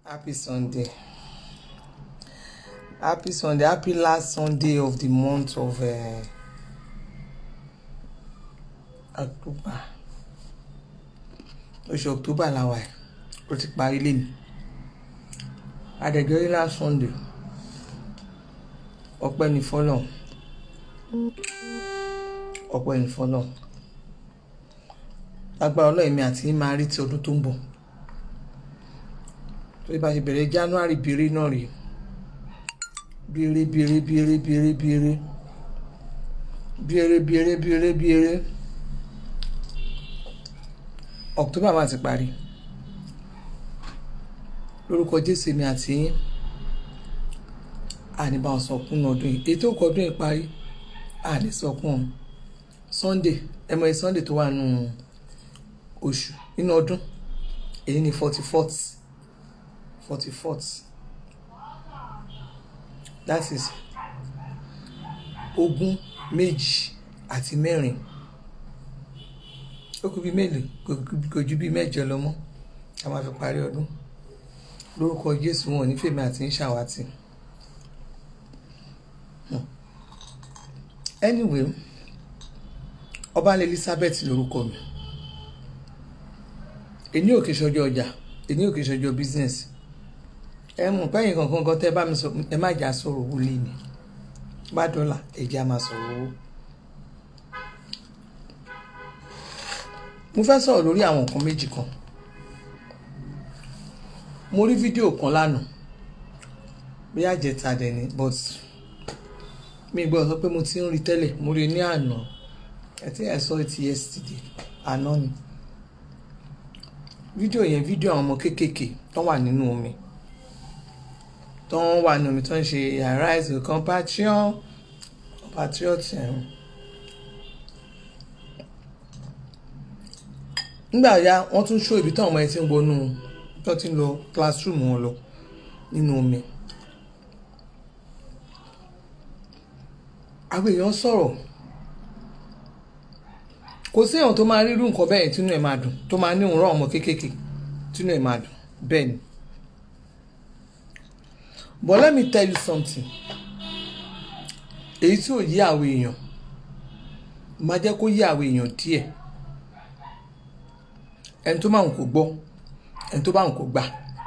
Happy Sunday. Happy Sunday. Happy last Sunday of the month of uh, October. Oṣù October la wà yìí. Ó ti parí lé ní. Adẹ̀jọ́ rí last Sunday. Ọpẹ́ ní fọ́lọ̀. Ọpẹ́ ní fọ́lọ̀. Lágbára ọlọ́run mi àti yín máa rí ti ọdún tó ń bọ̀ torí bá ṣe bẹ̀rẹ̀ january bèrè náà rèé bèrè bèrè bèrè bèrè bèrè bèrè bèrè bèrè bèrè october máa ti parí lórúkọ jésù mi àti yín àníbà ọ̀sọ̀kún ọdún yìí ètò ọkọ̀ ọdún yìí parí àní sọkún sunday ẹ mọ̀ ẹ́ sunday tó wà nù oṣù nínú ọdún èyí ni forty fourth forty fourth that is ogún méjì àti mẹ́rin ó kú bíi mélòó kò ju bíi mẹ́jọ lọ mọ́ a máa fi parí ọdún lórúkọ Jésù wọn ò ní fèmí àti ń ṣàwátì anyway ọba Elizabeth lórúkọ mi èní òkè ṣọjọ ọjà èní òkè ṣọjọ business ẹ mú pẹ́yìn kankan kan tẹ́ bá mi sọ ẹ má jà sọ̀rọ̀ owó lé ní bá dọ́là ẹ̀jẹ̀ á máa sọ̀rọ̀ owó. mo fẹ́ sọ̀rọ̀ lórí àwọn nǹkan méjì kan mo rí fídíò kan lánàá bí àjẹta dẹ̀ ni but mi gbọ́ sọ pé mo ti ń rí tẹ́lẹ̀ mo rí ní àná I think I saw it yesterday àná ni fídíò yẹn fídíò àwọn ọmọ kéékèèké tó wà nínú omi tó ń wà nínú omi tó ń ṣe arise with compassion patriotism nígbà ya wọ́n tún ṣó ibi táwọn ọmọ yẹn ti ń wọnú tó ti ń lọ classroom wọn lọ nínú omi àwọn èèyàn sọ̀rọ̀ kò sí èèyàn tó máa rí irú nǹkan bẹ́ẹ̀ tínú ẹ̀ máa dùn tó máa ní òun rán ọmọ kéékèèké tínú ẹ̀ máa dùn bẹ́ẹ̀ ni but let me tell you something èyí tí ò yí àwọn èèyàn máa jẹ́ kó yí àwọn èèyàn díẹ̀ ẹni tó máa ń kó gbọ́ ẹni tó bá ń kó gbà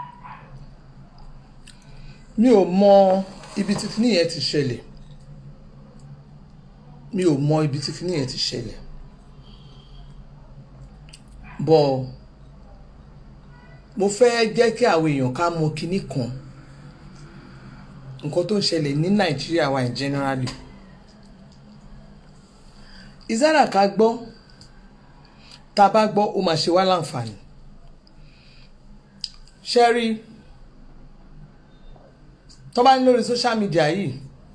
mi ò mọ ibi tí kíní yẹn ti ṣẹlẹ̀ mi ò mọ ibi tí kíní yẹn ti ṣẹlẹ̀ bọ́ mo fẹ́ jẹ́ kí àwọn èèyàn ká mọ kíní kan nǹkan tó ń ṣẹlẹ̀ ní nàìjíríà wa in generally ìzára ká gbọ́ tá a bá gbọ́ ó máa ṣe wá láǹfààní ṣẹ́rí tó bá ní lórí social media yìí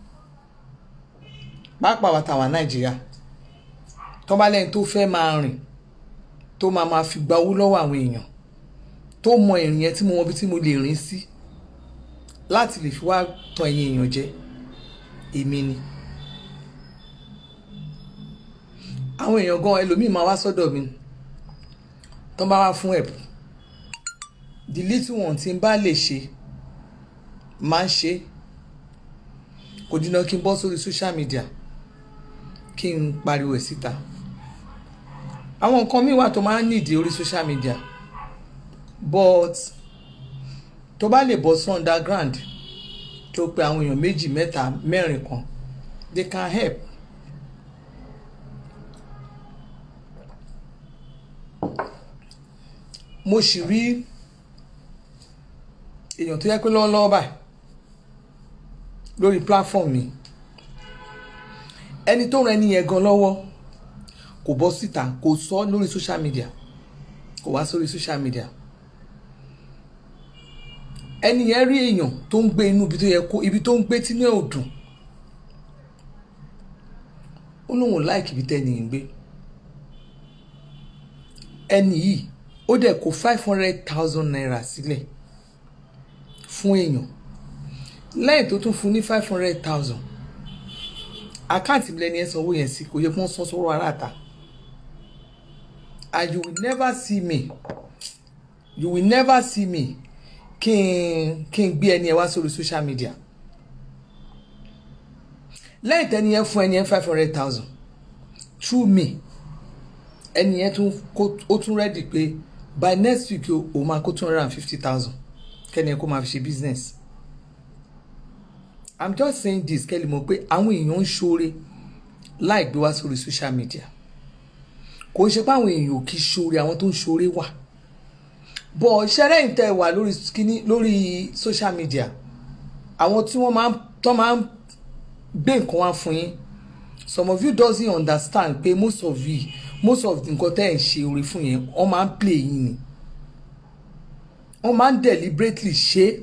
pàápàá wa tàwa nàìjíríà tó bá lẹ́yìn tó fẹ́ máa rìn tó máa máa fi gba owó lọ́wọ́ àwọn èèyàn tó mọ ìrìn yẹn tí mo mọ bí tí mo lè rìn sí láti lè fi wá tàn ẹ̀yin èèyàn jẹ èmi ni. àwọn èèyàn gan ẹlòmíì máa wá sọ́dọ̀ mi tó bá wá fún ẹ̀bù the little one tí n bá lè ṣe máa ń ṣe kò dínà kí n bọ́ sórí social media kí n pariwo ẹ̀ síta àwọn nǹkan míì wà tó máa ń nídìí orí social media but tó bá lè bọ́ sí underground tó pe àwọn èèyàn méjì mẹ́ta mẹ́rin kan they can help. mo sì rí èèyàn tó yẹ pé lọ́wọ́lọ́wọ́ báyìí lórí platform mi ẹni tó ran ẹni yẹn gan lọ́wọ́ kò bọ́ síta kò sọ lórí social media kò wá sórí social media ẹni yẹn rí èèyàn tó ń gbé inú ibi tó yẹ kó ibi tó ń gbé tí ní òdùn ó lóun ò láìkì ibi tẹ́ni yìí ń gbé ẹni yìí ó dẹ̀ kó five hundred thousand naira sílẹ̀ fún èèyàn lẹ́yìn tó tún fún ní five hundred thousand àkáǹtì mi lẹ́ni ẹ̀ sanwó yẹn sí kò yẹ kó ń san sọ́rọ̀ aráàta and you will never see me you will never see me kí n kí n gbé ẹni ẹ wá sórí social media lẹ́yìn tẹ́ni yẹn fún ẹni yẹn five hundred thousand through me ẹni yẹn tún kó ó tún ready pé by next week o ò máa kó two hundred and fifty thousand kẹ́ni yẹn kó máa fi ṣe business i'm just saying this kẹ́lí mọ̀ pé àwọn èèyàn ń ṣoore láì gbé wá sórí social media kò ń ṣe pé àwọn èèyàn ò kí ṣoore àwọn tó ń ṣoore wà bọ̀ ṣẹ́rẹ́ ìtẹ́ wà lórí kíní lórí social media àwọn tí wọ́n máa ń tọ́ máa ń gbé nǹkan wá fún yín some of you doesn't understand pé most of you most of nǹkan tẹ́ ẹ̀ ń ṣe oore fún yẹn wọ́n máa ń play yín ni wọ́n máa ń deliberately ṣe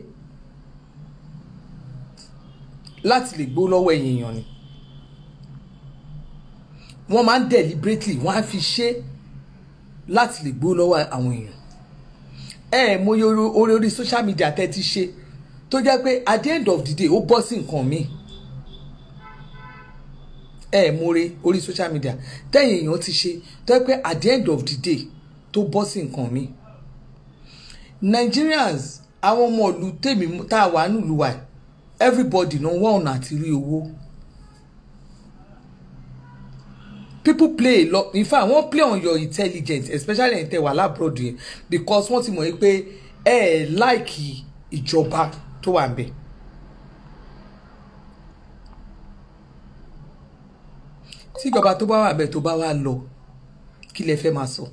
láti lè gbó lọ́wọ́ ẹ̀yìn èèyàn ni wọ́n máa ń deliberately wọ́n á fi ṣe láti lè gbó lọ́wọ́ àwọn èèyàn ẹ ẹ mo yọ orí orí social media tẹ́ ti ṣe tó jẹ́ pé at the end of the day ó bọ́ sí nǹkan míì ẹ ẹ mo re orí social media tẹ́yìn èèyàn ti ṣe tó jẹ́ pé at the end of the day tó bọ́ sí nǹkan míì Nigerians àwọn ọmọ ìlú tèmi tá a wà nílùú wa everybody náà wọ́n ọ̀nà àti rí owó people play a lot in fact wọ́n play on your intelligence especially ẹ̀ tẹ́ wà lábúròdù yẹn because wọ́n ti mọ̀ yìí pé ẹ ẹ̀ láìkì ìjọba tó wà ń bẹ̀. tí ìjọba tó bá wà bẹ́ẹ̀ tó bá wà lọ kí lẹ fẹ́ máa sọ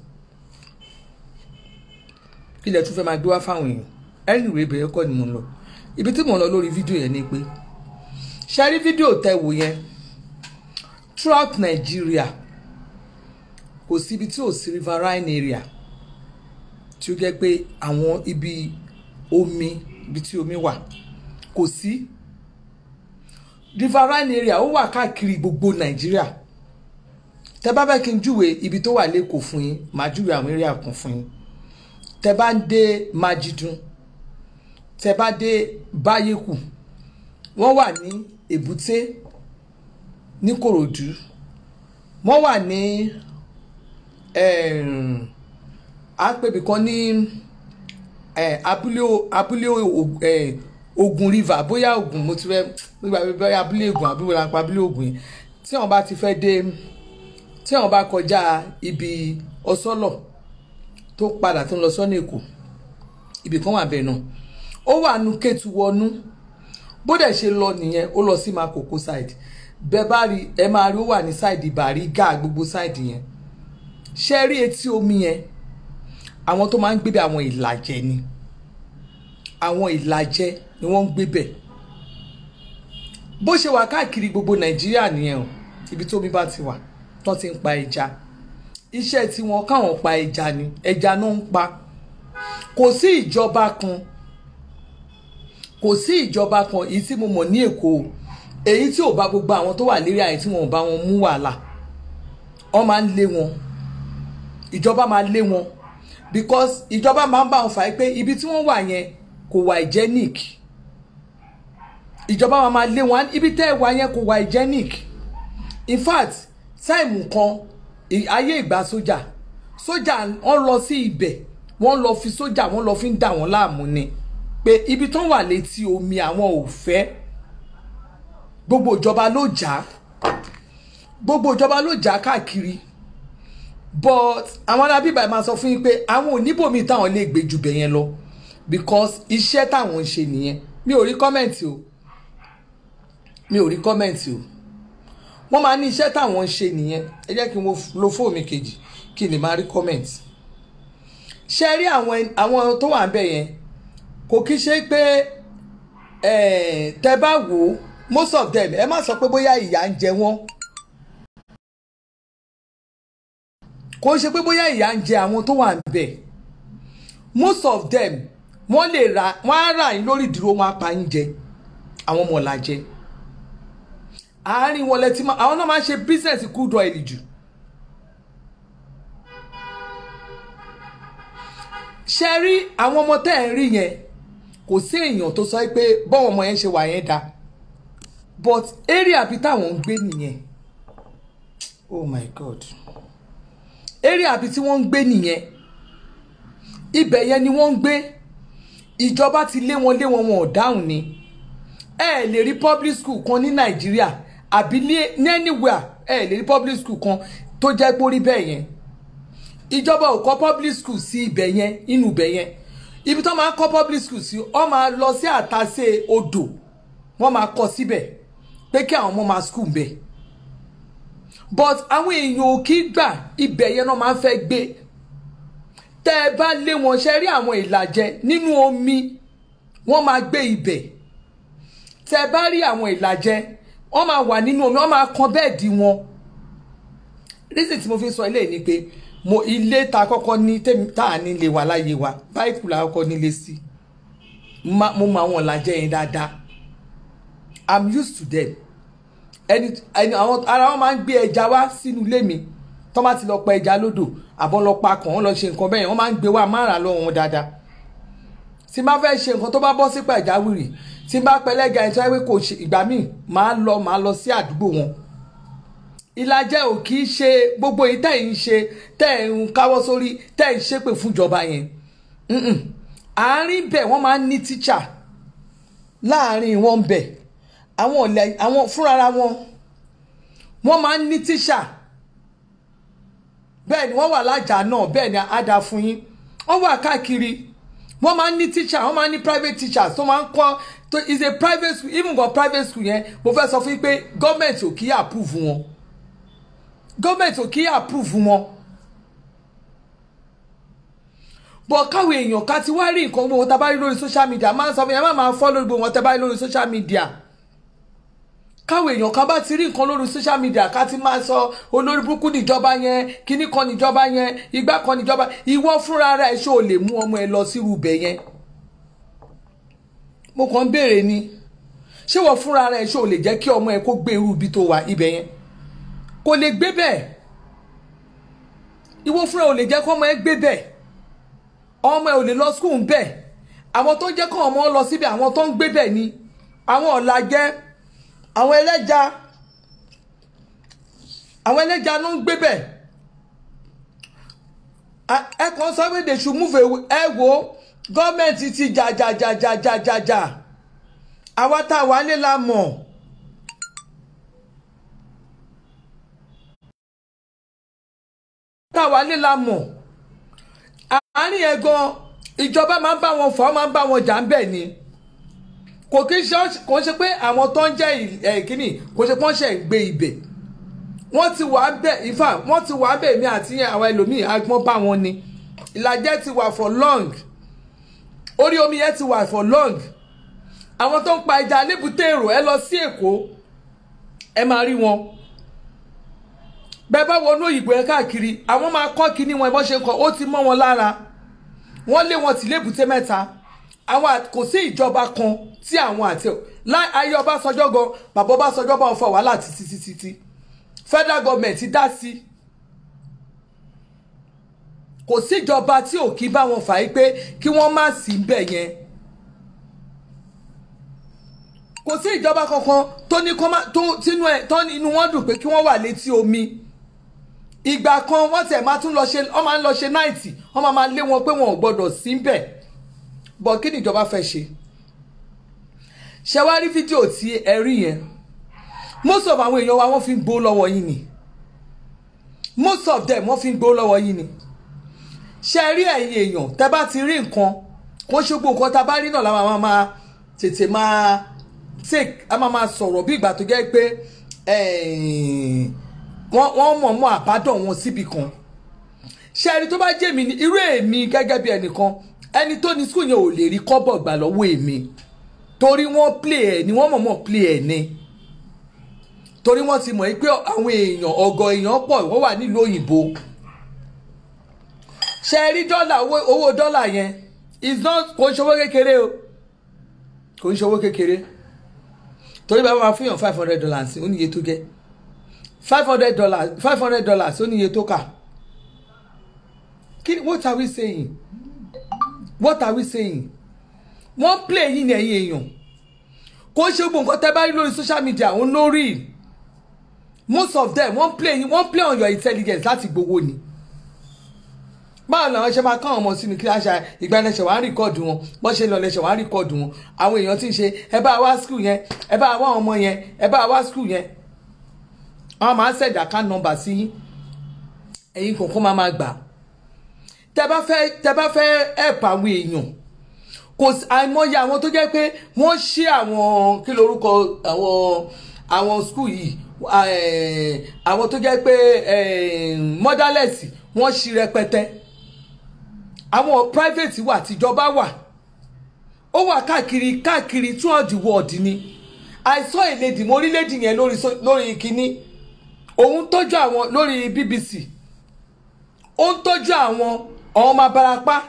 kí lẹ tún fẹ́ máa gbé wá fáwọn èèyàn ẹ̀rìn ìwé ìbẹ̀rẹ̀ kọ́ ni mo ń lọ ibi tí mo ń lọ lórí fídíò yẹn ni pé ṣe rí fídíò tẹ́ wò yẹn throughout Nigeria kò sí ibi tí ò sí riverine area tí ó jẹ́ pé àwọn ibi omi ibi tí omi wà kò sí riverine area ó wà káàkiri gbogbo Nigeria tẹ́ bá fẹ́ kí n júwe ibi tó wà lẹ́kọ̀ọ́ fún yín màá júwe àwọn area kan fún yín tẹ́ bá ń dé Májídùn tẹ́ bá dé Báyékù wọ́n wà ní Èbúté ní Kòròdú wọ́n wà ní àpèbí kan ní abúlé abúlé Ògùn river bóyá Ògùn mo ti fẹ́ bóyá abúlé Ògùn abúlé lápá abúlé Ògùn yẹn tí wọ́n bá ti fẹ́ dé tí wọ́n bá kọjá ibi ọsọ́lọ̀ tó padà tó ń lọ sọ́nà Èkó ibì kan wà bẹ́ẹ̀ náà ó wà nù Kétu wọnú bó dẹ̀ ṣe lọ nìyẹn ó lọ sí Makoko side bẹ́ẹ̀ bá rí ẹ máa rí ó wà ní sáìdì Bàrígà gbogbo sáìdì yẹn ṣe rí etí omi yẹn àwọn tó máa ń gbé bẹ àwọn ìlàjẹ ni àwọn ìlàjẹ ni wọ́n ń gbé bẹ̀ bó ṣe wà káàkiri gbogbo Nàìjíríà nìyẹn o ibi tó omi bá ti wà tán ti ń pa ẹja iṣẹ́ tí wọ́n káwọn pa ẹja ni ẹja náà ń pa kò sí ìjọba kan kò sí ìjọba kan èyí tí mo mọ̀ ní Èkó o èyí tí ò bá gbogbo àwọn tó wà lérí àyè tí wọn ò bá wọn mú wàhálà wọn máa ń lé wọn ìjọba máa lé wọn because ìjọba máa ń bá wọn fà á pé ibi tí wọ́n wà yẹn kò wà hygienic ìjọba máa máa lé wọn ibi tẹ́ ẹ wà yẹn kò wà hygienic in fact táìmù kan ayé ìgbà sójà sójà wọ́n lọ sí ibẹ̀ wọ́n lọ fi sójà wọ́n lọ fi ń dà wọ́n láàmú ni pé ibi tán wà létí omi àwọn ò fẹ́ gbogbo ìjọba ló jà gbogbo ìjọba ló jà káàkiri but àwọn arábíbà máa sọ fún yín pé àwọn oníbòmí táwọn lè gbé jù bẹ̀ yẹn lọ because iṣẹ́ táwọn ń ṣe nìyẹn mi ò rí kọ́mẹ̀ntì o mi ò rí kọ́mẹ̀ntì o wọ́n máa ní iṣẹ́ táwọn ń ṣe nìyẹn ẹ jẹ́ kí n lo fóònù mi kejì kí n lè máa rí kọ́mẹ̀ntì ṣe rí àwọn tó wà ń bẹ̀ yẹn kò kí ṣe pé tẹ bá wò ó most of them ẹ má sọ pé bóyá ìyà ń jẹ wọ́n kò ṣe pé bóyá ìyà ń jẹ àwọn tó wà níbẹ̀ most of them wọ́n lè ra wọ́n á rà yín lórí ìdúró wọn á pa yín jẹ àwọn ọmọ ọ̀la jẹ àárín wọn lẹ́tí máa àwọn náà máa ń ṣe business crude oil jù ṣe rí àwọn ọmọ tẹ́ ẹ̀ ń rí yẹn kò sí èèyàn tó sọ pé bọ́wọ́n ọmọ yẹn ṣe wà yẹn dáa but area bí táwọn ń gbé nìyẹn oh my god area bí tí wọ́n ń gbé nìyẹn ibẹ̀ yẹn ni wọ́n ń gbé ìjọba ti lé wọn lé wọn wọn ò dáhùn ni ẹ lè rí public school kan ní nàìjíríà àbí ní anywhere ẹ lè rí public school kan tó jẹ́ pé ó rí bẹ́ẹ̀ yẹn ìjọba ò kọ́ public school sí ibẹ̀ yẹn inú ibẹ̀ yẹn ibi tó máa ń kọ́ public school sí ọ máa lọ sí àtàsé odò wọ́n máa kọ́ síbẹ̀ pé kí àwọn ọmọ máa school bẹ̀ but àwọn èèyàn ò kí gbà ibẹ̀ yẹn náà máa ń fẹ́ gbé tẹ́ ẹ bá lé wọn ṣe rí àwọn ìlàjẹ nínú omi wọ́n máa gbé ibẹ̀ tẹ́ ẹ bá rí àwọn ìlàjẹ wọ́n máa wà nínú omi wọ́n máa kan bẹ́ẹ̀dì wọn reason tí mo fi sọ ilé ni pé mo ilé ta kọ́kọ́ ní tá à ní lè wà láyé wa báyìí la kọ́kọ́ nílé sí mo mọ àwọn ìlàjẹ yẹn dáadáa i'm used to them ẹni ẹni àwọn ara wọn máa ń gbé ẹja wá sínú ilé mi tó bá ti lọ pa ẹja lódò àbọ̀ lọ pa kàn wọ́n lọ ṣe nǹkan bẹ́ẹ̀ wọ́n máa ń gbé wá márùn lọ́wọ́ wọn dáadáa tí n bá fẹ́ ṣe nǹkan tó bá bọ́ sí pàjáwìrì tí n bá pẹlẹ́gà ẹni tó yẹ pé kò ṣe ìgbà míì máa lọ máa lọ sí àdúgbò wọn ìlàjẹ ò kì í ṣe gbogbo yìí tẹ̀ ń ṣe tẹ̀ ń káwọ́ sórí tẹ̀ ń ṣépè fúnjọba yẹn àárín bẹ̀ wọ́n máa ń ní tíṣà láàárín wọn bẹ̀ àwọn ọ̀lẹ́ àwọn fúnra wọn wọ́n máa ń ní tíṣà bẹ́ẹ̀ ni wọ́n wà lájà náà bẹ́ẹ̀ ni á dáa fún yín wọ́n wà káàkiri wọ́n máa ń ní tíṣà wọ́n máa ń ní private teachers tó máa ń kọ́ to is a private school even for private school yẹn mo fẹ́ sọ fún yín pé gọ́ọ̀mẹ̀ntì ò kí í approve wọn gọ́ọ̀mẹ̀ntì ò kí í approve wọn bọ̀ káwọn èèyàn ká ti wá rí nǹkan gbogbo tá a bá rí lórí social media máa ń sọ fún yẹn má máa fọ́ lórí gbogbo wọn tẹ́ bá rí lórí social media káwọn èèyàn kan bá ti rí nǹkan lórí social media ká ti máa sọ olórí burúkú níjọba yẹn kíní kan níjọba yẹn igbá kan níjọba ìwọ fúnra rẹ ṣó o lè mú ọmọ ẹ lọ sírú ibẹ̀ yẹn mo kàn ń béèrè ni ṣé wọ́n fúnra rẹ ṣó o lè jẹ́ kí ọmọ ẹ kó gbé irú ibi tó wà ibẹ̀ yẹn kò lè gbé bẹ́ẹ̀ ìwọ fúnra ò lè jẹ́ kó ọmọ ẹ gbé bẹ́ẹ̀ ọmọ ẹ ò lè lọ skul bẹ́ẹ̀ àwọn tó ń jẹ́ kó ọmọ lọ síbẹ̀ àwọn tó ń gbé bẹ́ẹ̀ ni àwọn ọ̀làjẹ́ àwọn ẹlẹ́ja àwọn ẹlẹ́ja ló ń gbé bẹ̀ ẹ kàn sọ pé they should move away ẹ wo gọ́ọ̀mẹ̀ntì ti jà jà jà jà jà jà jà àwa tá a wà lé la mọ̀ tá a wà lé la mọ̀ àárín ẹ̀ gan ìjọba máa ń bá wọn fà á máa ń bá wọn jà ń bẹ̀ ni kò kí ṣe kò ṣe pé àwọn tó ń jẹ́ ìkíní kò ṣe pé wọ́n ṣe ń gbé ibẹ̀ wọ́n ti wà bẹ̀ ifá wọ́n ti wà bẹ̀ mí àti àwọn ẹlòmíì agbọ́n bá wọn ni ìlàjẹ ti wà for long orí omi yẹn ti wà for long àwọn tó ń pa ẹja lébùté èrò ẹ lọ sí èkó ẹ máa rí wọn bẹ́ẹ̀ bá wọnú òyìnbó ẹ káàkiri àwọn máa kọ́ kíní wọn ẹ bọ́ ṣe kọ́ ó ti mọ́ wọn lára wọ́n lé wọn tì lébùté mẹ́ta àwọn kò sí ìjọba kan tí àwọn àti ayé Ọbásanjọ́ gan bàbá Ọbásanjọ́ bá wọn fọ wàhálà títí títí tí federal government ti dá sí kò sí ìjọba tí ò kí bá wọn fà á pé kí wọ́n má sí bẹ̀ yẹn kò sí ìjọba kankan tó ní kọ́ máa tó sínú ẹ̀ tó ní inú wọn dùn pé kí wọ́n wà létí omi ìgbà kan wọ́n tẹ̀ máa tún lọ ṣe wọ́n máa ń lọ ṣe náìtì wọ́n máa máa lé wọn pé wọn ò gbọ́dọ̀ sí bẹ̀ bọ̀ kí ni ìjọba fẹ́ ṣe ṣe wá rí fídíò tí ẹ rí yẹn most of àwọn èèyàn wa wọ́n fi ń gbó lọ́wọ́ yín ni most of them wọ́n fi ń gbó lọ́wọ́ yín ni ṣe rí ẹ̀yin èèyàn tẹ́ bá ti rí nǹkan kó ṣe gbogbo nǹkan tá a bá rí náà la máa máa tètè máa take a máa máa sọ̀rọ̀ bí ìgbà tó jẹ́ pé wọ́n mọ̀ mọ́ àbádọ̀ wọn síbi kan ṣe ẹni tó bá jẹ́ mi ní irú èmi gẹ́gẹ́ bí ẹnìkan ẹni tó ní skul yẹn ò lè rí kọ́bọ̀ gbà lọ́wọ́ èmi torí wọ́n play ẹ̀ ni wọ́n mọ̀ mọ̀ play ẹ̀ ni torí wọ́n ti mọ̀ pé àwọn èèyàn ọ̀gọ̀ èèyàn pọ̀ wọ́n wà nílùú òyìnbó ṣe rí dọ́là owó dọ́là yẹn is not kò ń ṣòwò kékeré o kò ń ṣòwò kékeré torí bá máa fún yàn five hundred dollars ó níye tó jẹ́ five hundred dollars five hundred dollars ó níye tó kà kí what are we saying what are we saying wọ́n play yín ní ẹ̀yin èèyàn kò ṣe gbogbo nǹkan tẹ́ bá rí lórí social media òun lórí most of them wọ́n play yín wọ́n play on your intelligence láti gbowó ni báwo làwọn ṣe máa kọ́ àwọn ọmọ sínú kí láṣà ìgbà ẹlẹ́ṣẹ̀ wàá rìkọ́ọ̀dù wọn bọ́n ṣe lọ lẹ́ṣẹ̀ wàá rìkọ́ọ̀dù wọn àwọn èèyàn tí ń ṣe ẹ bá wá skul yẹn ẹ bá wá ọmọ yẹn ẹ bá wá skul yẹn àwọn máa ń ṣẹ̀dá ká nọ́mbà sí yín ẹ̀yin kọ̀ọ̀kan máa máa gbà tẹ bá fẹ́ tẹ bá fẹ́ ẹ̀pà àwọn èèyàn kò àìmọye àwọn tó jẹ́ pé wọ́n ṣí àwọn kí lorúkọ àwọn àwọn skul yìí àwọn tó jẹ́ pé motherless wọ́n ṣí rẹpẹtẹ àwọn private wà tìjọba wà ó wà káàkiri káàkiri throughout the world ni I saw a lady mo rí lady yẹn lórí lórí kínní òun tọ́jú àwọn lórí BBC ó ń tọ́jú àwọn ọmọ abarapá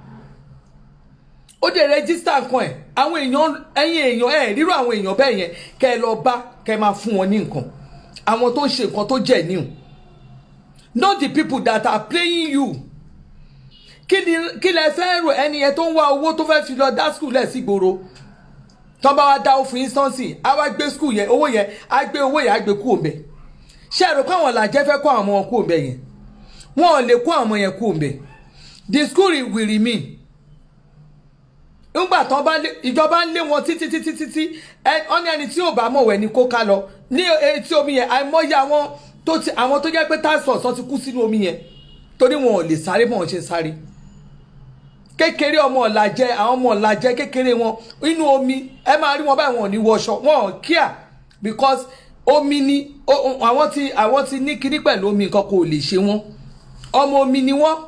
ó dẹ̀ rẹ́gísítà nǹkan ẹ̀ àwọn èèyàn ẹ̀yìn èèyàn ẹ̀ rírò àwọn èèyàn bẹ́ẹ̀ yẹn kẹ́ ẹ lọ bá kẹ́ ẹ máa fún wọn ní nǹkan àwọn tó ń ṣe nǹkan tó jẹ́ níhùn not the people that are playing you kí ni kí lẹ fẹ́ rò ẹni yẹn tó ń wá owó tó fẹ́ fi lọ dá skul lẹ̀ sí gbòòrò tọ́ bá wá dá ó fún instance á wá gbé skul yẹn owó yẹn á gbé owó yẹn á gbé kú òǹbẹ ṣé ẹ rò pé àwọn làjẹ́ fẹ́ kó àwọn ọmọ wọn kú òǹbẹ yẹn wọn ò lè kó àwọn ọmọ yẹn kú òǹbẹ the school will remain nígbà tán bá lé ìjọba ń lé wọn títí títí títí ẹ ọ́n ní ẹni tí ò bá mọ̀wẹ́ ni kó ká lọ ní etí omi yẹn àìmọye àwọn tó ti àwọn tó jẹ́ pé task force wọn ti kú sínú omi yẹn torí wọn ò lè sáré bọ́n ṣe sáré kékeré ọmọ ọ̀làjẹ àwọn ọmọ ọ̀làjẹ kékeré wọn inú omi ẹ máa rí wọn báyìí wọn ò ní wọṣọ wọn ò kíà because omi ni àwọn ti àwọn ti ní kíní pẹ̀lú omi nǹkan kò lè ṣe wọn ọmọ omi ni wọn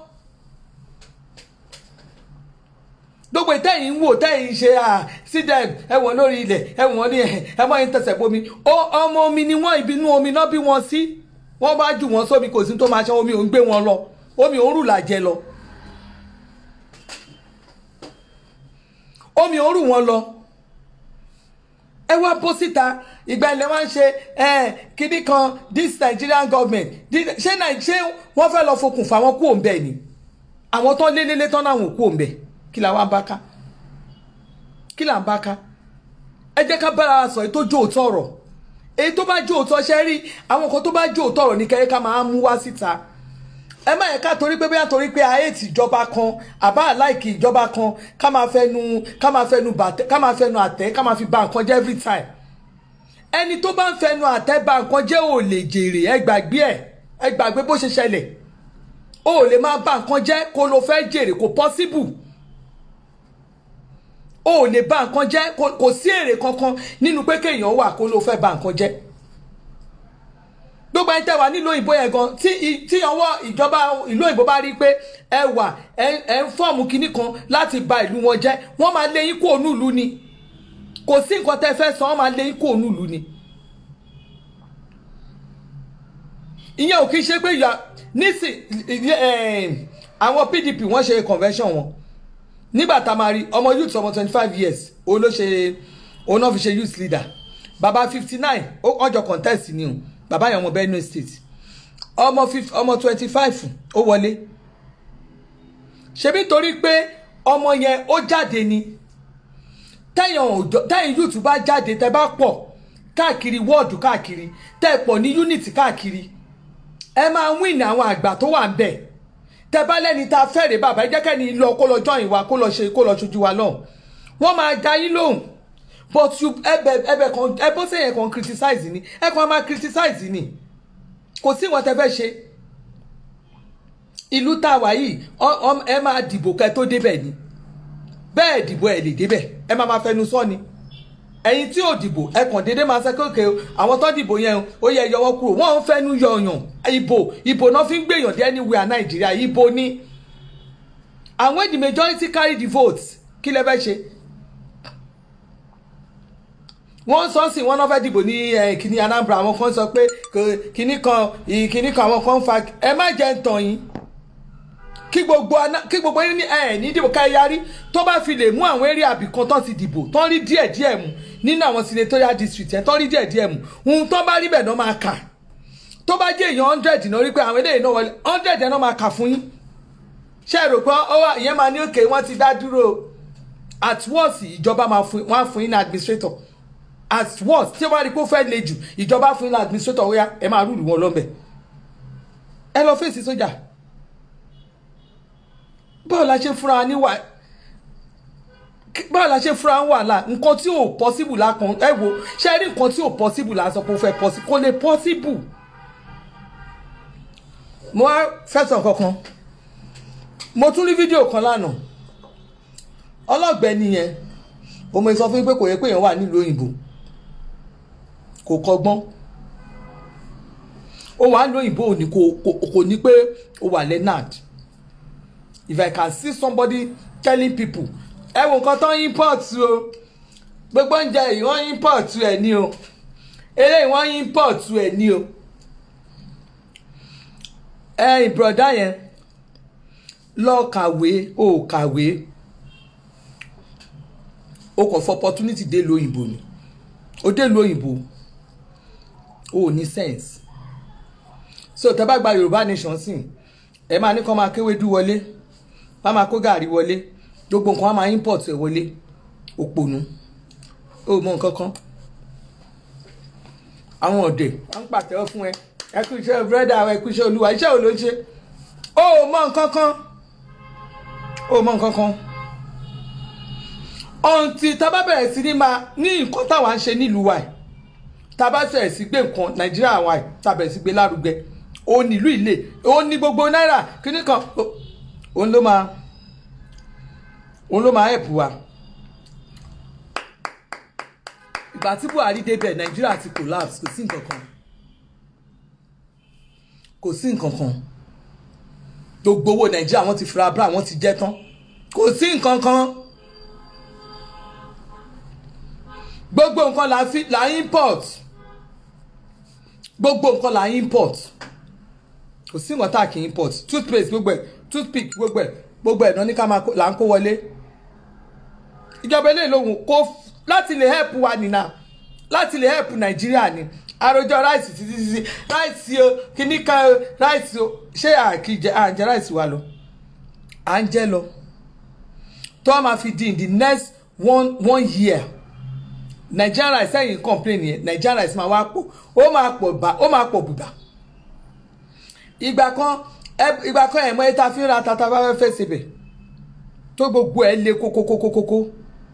gbogbo ìtẹ́yìn ń wò tẹ́yìn ṣe à sídẹ̀ ẹ̀wọ̀n lórí ilẹ̀ ẹ̀wọ̀n ní ẹ̀mọ́ yẹn tẹ̀sẹ̀ bomi ọmọ omi ni wọ́n ìbínú omi náà bí wọ́n sí wọ́n bá jù wọ́n sómi kò sí tó máa ṣe omi ò ń gbé wọn lọ omi ò ń rù làjẹ lọ omi ò ń rù wọn lọ ẹ wá bó síta ìgbà ilẹ̀ wá ń ṣe kíní kan this Nigerian government ṣé ṣé wọ́n fẹ́ lọ fokùn fà wọ́n kú òǹbẹ ni àwọn tán lélẹ́lẹ́ tán náà wọ́n kú òǹbẹ kí la wá ń bá ká kí là ń bá ká ẹ jẹ́ ká bára wa sọ èyí tó jó òótọ́ ọ̀rọ̀ èyí tó bá jó òótọ́ ṣe rí àwọn kan tó bá jó òótọ́ ọ̀rọ̀ ní kẹ́yẹ́ ká máa mú wá síta ẹ má yẹ ká torí pé bóyá torí pé àyètì ìjọba kan àbá àláìkì ìjọba kan ká máa fẹnu ká máa fẹnu bàtẹ ká máa fẹnu àtẹ ká máa fi ba nǹkan jẹ́ every time ẹni tó bá ń fẹnu àtẹ ba nǹkan jẹ́ ò lè jèrè ẹ gbàgbé ẹ ẹ gbàgbé bó ṣe ṣẹlẹ̀ ò lè máa ba nǹkan jẹ́ kó ló fẹ́ jèrè kò possible o ò lè bà nǹkan jẹ́ kò sí èrè kankan nínú pé kéèyàn wà kó ló fẹ́ bà nǹkan jẹ́ gbogbo ẹni tẹ́ wà nílùú òyìnbó yẹn gan tí tí ọwọ́ ìjọba ìlú òyìnbó bá rí pé ẹ wà ẹ ń fọ́ọ̀mù kinní kan láti bà ìlú wọn jẹ́ wọ́n máa lé yín kó ònú ìlú ni kò sí nǹkan tẹ́ fẹ́ san wọ́n máa lé yín kó ònú ìlú ni. ìyẹn ò kí ń ṣe pé nísìn àwọn PDP wọ́n ṣe convention wọn nígbà tá a máa rí ọmọ youth ọmọ twenty five years òun ló ṣe òun náà fi ṣe youth leader bàbá fifty nine ọjọ́ contest ni o bàbá yẹn ọmọ Benue state ọmọ ọmọ twenty five ó wọlé ṣebí torí pé ọmọ yẹn ó jáde ni tẹ̀yìn youth bá jáde tẹ́ bá pọ̀ káàkiri wọ́ọ̀dù káàkiri tẹ́ pọ̀ ní unit káàkiri ẹ máa win àwọn àgbà tó wà ń bẹ̀ tẹ bá lẹ́ni tá a fẹ́rẹ̀ bàbá ẹ jẹ́ kẹ́ni lọ kó lọ join wa kó lọ ṣe kó lọ ṣojú wa lọ wọ́n máa da yín lóhùn but you ẹbẹ ẹbẹ kan ẹbọ sẹ́yìn kan criticize ni ẹ kan máa criticize ni kò sí ìwọ̀n tẹ fẹ́ ṣe ìlú tá a wà yìí ẹ máa dìbò kẹ́ tó débẹ̀ ni bẹ́ẹ̀ dìbò ẹ lè débẹ̀ ẹ máa máa fẹnu sọ ni ẹ̀yin tí ò dìbò ẹ kàn déédéé máa ṣe kéèké àwọn tó dìbò yẹn ó yẹ yọwọ́ kúrò wọ́n ń fẹ́nu yọ̀yàn ìbò ìbò náà fi ń gbèyàn dé anywhere nàìjíríà ìbò ni and when the majority carry the votes kí lẹ fẹ́ ṣe wọ́n sọ sí wọ́n náà fẹ́ dìbò ní kíní Anambra àwọn kan sọ pé kíní kan kíní kan àwọn kan fa ẹ má jẹ́ ń tàn yín kí gbogbo kí gbogbo yín ní ẹ ní dìbò ká yarí tó bá fi lè mú àwọn eré àbìkan tó ti dìbò tó ń rí díẹ̀ díẹ̀ mú nínú àwọn senatorial district ẹ̀ tó ń rí díẹ̀ díẹ̀ mú ohun tó bá rí bẹ̀ náà máa kà tó bá jẹ́ èèyàn hundred náà rí pé àwọn eléyìí náà wọlé hundred náà máa kà fún yín ṣé ẹ rò pé ó wà ìyẹn máa ní òkè wọ́n ti dá dúró at worst ìjọba máa fún wọn á fún yín ní administrator at worst tí wọ́n rí pé ó fẹ́ le jù ìjọba fún yín ní administrator ó yá ẹ máa rúùlù wọn lọ́nbẹ̀ ẹ lọ fèsì sójà báwo la ṣe fúnra wa níwà báwo la ṣe fúnra wa wàhálà nǹkan tí ò possible la kan ẹ wo ṣe rí nǹkan tí ò possible la sọ pé ó fẹ́ possible kò lè possible mo wá fẹsàn kankan mo tún rí fídíò kan lánàá ọlọ́gbẹ́ni yẹn ọmọ ìsọ fún mi pé kò yẹ pé èèyàn wà nílùú òyìnbó kò kọ́gbọ́n ó wà nílùú òyìnbó ò ní kò ní pé ó wà leonard if i can see somebody telling people ẹ wo nǹkan tó ń import o gbogbo oúnjẹ yìí wọ́n import ẹ̀ ní o eléyìí wọ́n import ẹ̀ ní o ẹ ìbùrọ̀dá yẹn lọ kàwé o kàwé o kàn fọ opportunity dé lu òyìnbó ni o dé lu òyìnbó o ò ní sense so tẹ́ bá gba yorùbá nation sìn ẹ máa ní kó máa kéwédú wọlé bá máa kó gàrí wọlé gbogbo nǹkan á máa import ẹ wọlé òpònú o mọ nǹkan kan àwọn ọ̀dẹ̀ wọ́n ń pàtẹ́wọ́ fún ẹ ẹ kú iṣẹ́ búrẹ́dà ẹ kú iṣẹ́ olúwa iṣẹ́ ò ló ń ṣe o mọ nǹkan kan o mọ nǹkan kan ọ̀ǹtì tá a bá bẹ̀rẹ̀ sí ní máa ní nǹkan táwa ń ṣe nílùú wa tá a bá bẹ̀rẹ̀ sí gbé nǹkan nàìjíríà wa tá a bẹ̀rẹ̀ sí gbé lárugẹ ó nílùú ilé ó ní gbogbo náírà kíní kan òun ló máa òun ló máa help wa ìgbà tí buhari débẹ̀ nàìjíríà ti collapse kò sí nǹkan kan kò sí nǹkan kan gbogbo owó nàìjíríà wọ́n ti fira bra wọ́n ti jẹ tán kò sí nǹkan kan gbogbo nǹkan la fi la import gbogbo nǹkan la import kò sí nǹkan tá a kì í import toothpaste gbogbo ẹ̀ toothpick gbogbo ẹ̀ gbogbo ẹ̀ náà ní ká máa là ń kó wọlé ìjọba eléyìí lòun kó láti lè help wa nìna láti lè help nàìjíríà ni àròjọ ráìsì títí títí ráìsì o kíní kan o ráìsì o ṣé àkìjẹ à ń jẹ ráìsì wa lọ à ń jẹ lọ tó a máa fi di in the next one one year nigerian rice ẹ̀yìn complain yẹn nigerian rice máa wá pọ̀ ó máa pọ̀ bá ó máa pọ̀ bùbà ìgbà kan ìgbà kan ẹ̀mọ́ ẹ̀ta fi ń ra tata bá fẹ́ fẹ́ sebẹ̀ tó gbogbo ẹ̀ le kókókókókó